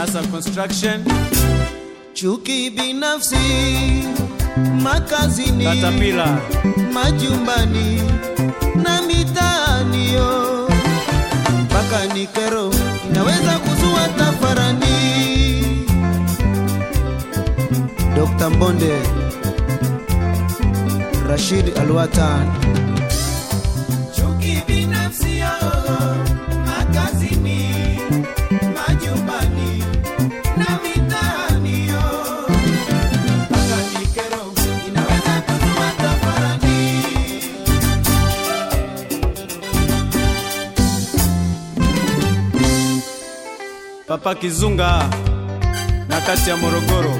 Kisasa Construction, chuki binafsi makazini, Katapila, majumbani na mitaani, yo mpaka ni kero inaweza kuzua tafarani. Dr. Mbonde, Rashid Alwatan. Chuki binafsi yo makazini, majumbani na mitaani, yo mpaka ni kero inaweza kuzua tafarani. Papa Kizunga na kati ya Morogoro,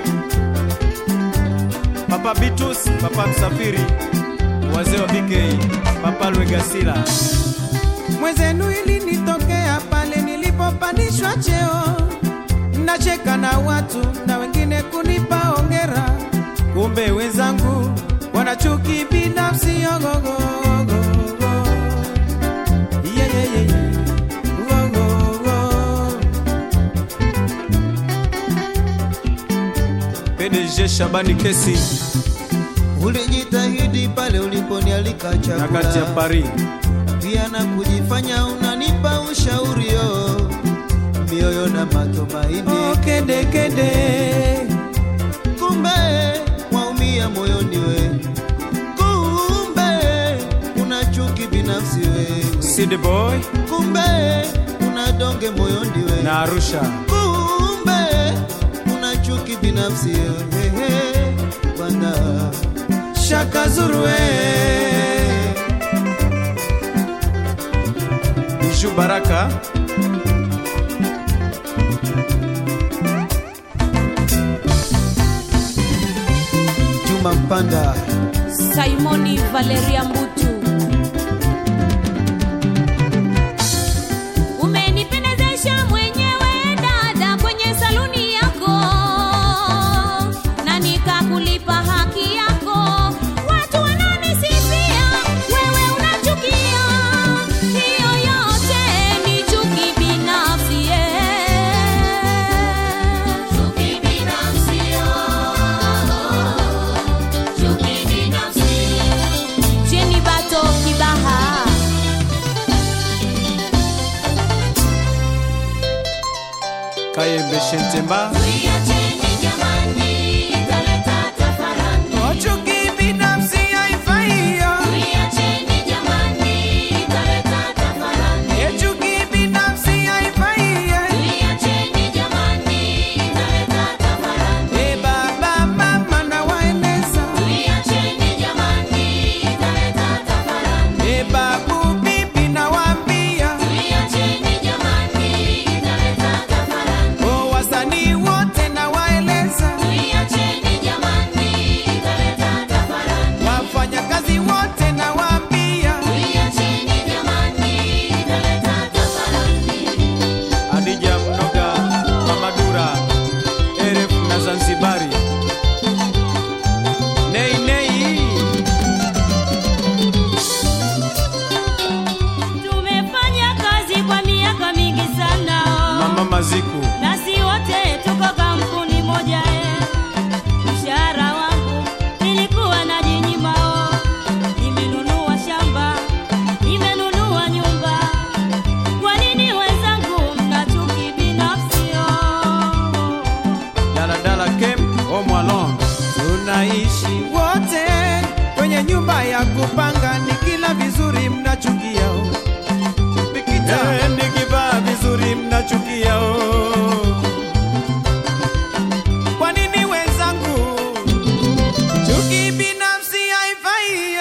Papa Bitus, Papa Msafiri, wazee wa BK, Papa Lwegasila. Mwenzenu ilinitokea pale nilipopandishwa cheo, nacheka na watu na wengine kunipa ongera, kumbe wenzangu wana chuki binafsi. Ogogogo. Yeah, yeah, yeah, yeah. Ogogogo. PDG Shabani Kesi Ulijitahidi pale uliponialika na kati ya chakula, Paris, pia na kujifanya unanipa ushauri yo, mioyo na matumaini, Oh, kede kede. kumbe waumia moyoni we, kumbe una chuki binafsi we, City Boy kumbe una donge moyoni we, na Arusha, kumbe una chuki binafsi wewe, bwana Shaka Zuru we. Biju Baraka, Juma Mpanda. Simoni Valeria Mbutu. Umenipendezesha mwenyewe dada kwenye saluni yako, na nikakulipa haki yako. Watu wananisifia, wewe unachukia. Hiyo yote ni chuki binafsi, chuki binafsi, chuki binafsi. Jenny Bato Kibaha Kayembe Shentemba, Oh, chuki binafsi haifai yo. Eh, chuki binafsi haifai yo. Eh, baba, mama nawaeleza. Eh, babu, bibi nawaambia. Oh, wasanii wote nawaeleza. Wafanyakazi wote nawaambia. Adija Mnoga, Mamadura, Eref na Zanzibari. Nei Nei, tumefanya kazi kwa miaka mingi sana Mama Maziku, nasi wote tuko kampuni moja eh. Mshahara wangu nilikuwa najinyima oh. Nimenunua shamba, nimenunua nyumba. Kwa nini wenzangu mna chuki binafsi oh? Daladala Kem, Omwalon, tunaishi wote kwenye nyumba ya kupanga, nikila vizuri mnachukia. Pikita Eh, nikivaa vizuri mnachukia oh. kwa nini wenzangu? Chuki binafsi haifai.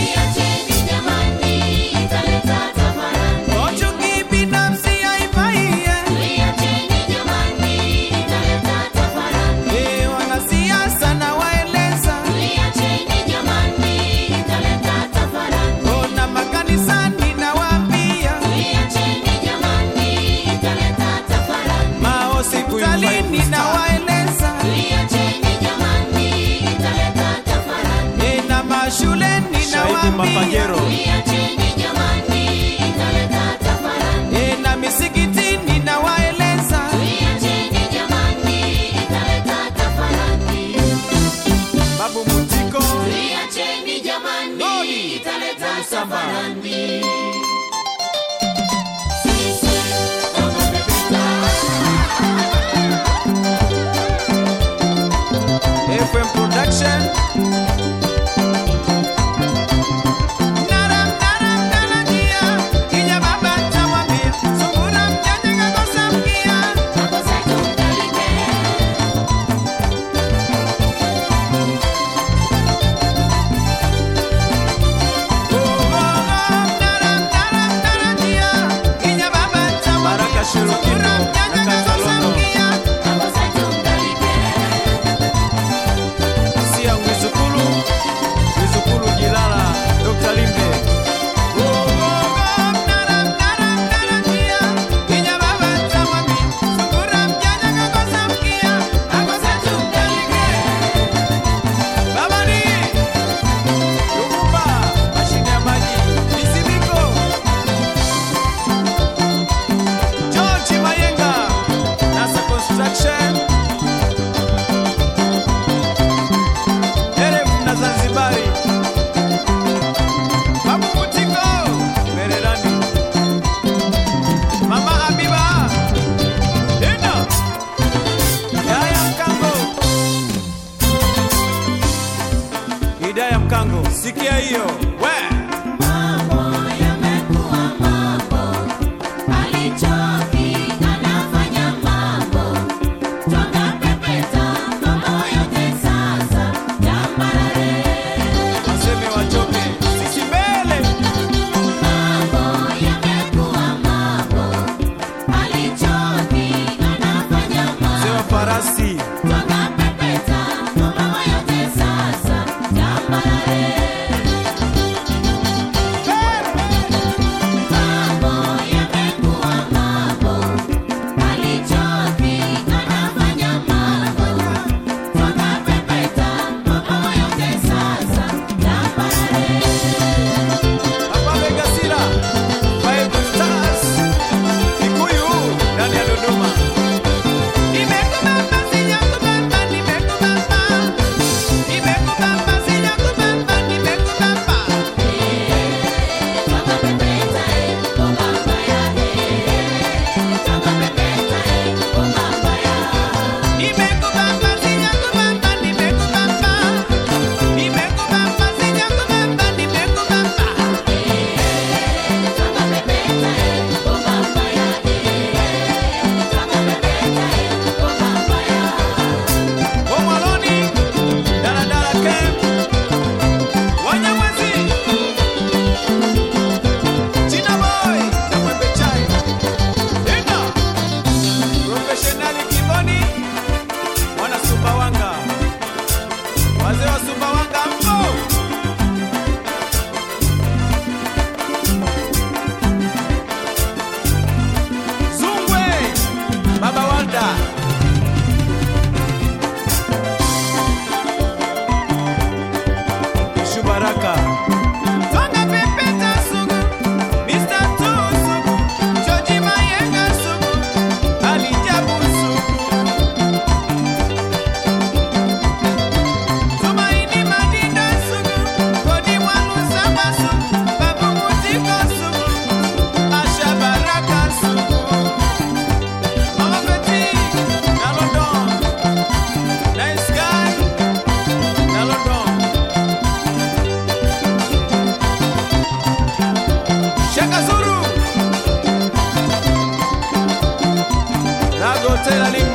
Oh, chuki binafsi haifai. Eh, wanasiasa nawaeleza. Oh, na makanisani nawaambia. Mao siku Hospitalini nawaeleza. Eh, na mashuleni Shahidi nawaambia. Mapagero, Eh, na misikitini nawaeleza. Samba. FM Production. Naram, naram, narangia. Kija baba tamwambia. Sungura mjanja kakosa mkia. Oh, oh, oh, naram, naram, narangia. Kija baba tamwambia. Baraka Shirokino, Sungura mjanja na kakosa Kazalondo. mkia. Sia Mwizukulu, Mwizukulu Jilala, Dr. Limbe. Zanzibari Babu Mutiko Merelani Mama Habiba Ina Hidaya Mkango Hidaya Mkango Sikia hiyo we Waseme wachoke Sisi mbele Mzee wa farasi Papa Vegasila Five Stars Kikuyu ndani ya Dodoma Nimekubamba sijakubamba nimekubamba Nimekubamba sijakubamba nimekubamba Nimekubamba sijakubamba nimekubamba Nimekubamba sijakubamba nimekubamba Omwaloni Daladala Camp Wanyamwezi China Boy na Mwembe Chai Ina Professionali Kiboni Mwana Sumbawanga Wazee wa Sumbawanga mpo Zungwe Baba Walda Shubaraka Songa pepeta sugu Mr. Two sugu George Mayenga sugu Ali Jabu sugu Tumaini Madinda sugu Kodi Mwalu Samba sugu Babu Mutiko sugu Asha Baraka sugu Mama Petit na London Nice guy na London Shaka Zuru Rago Tela Limbe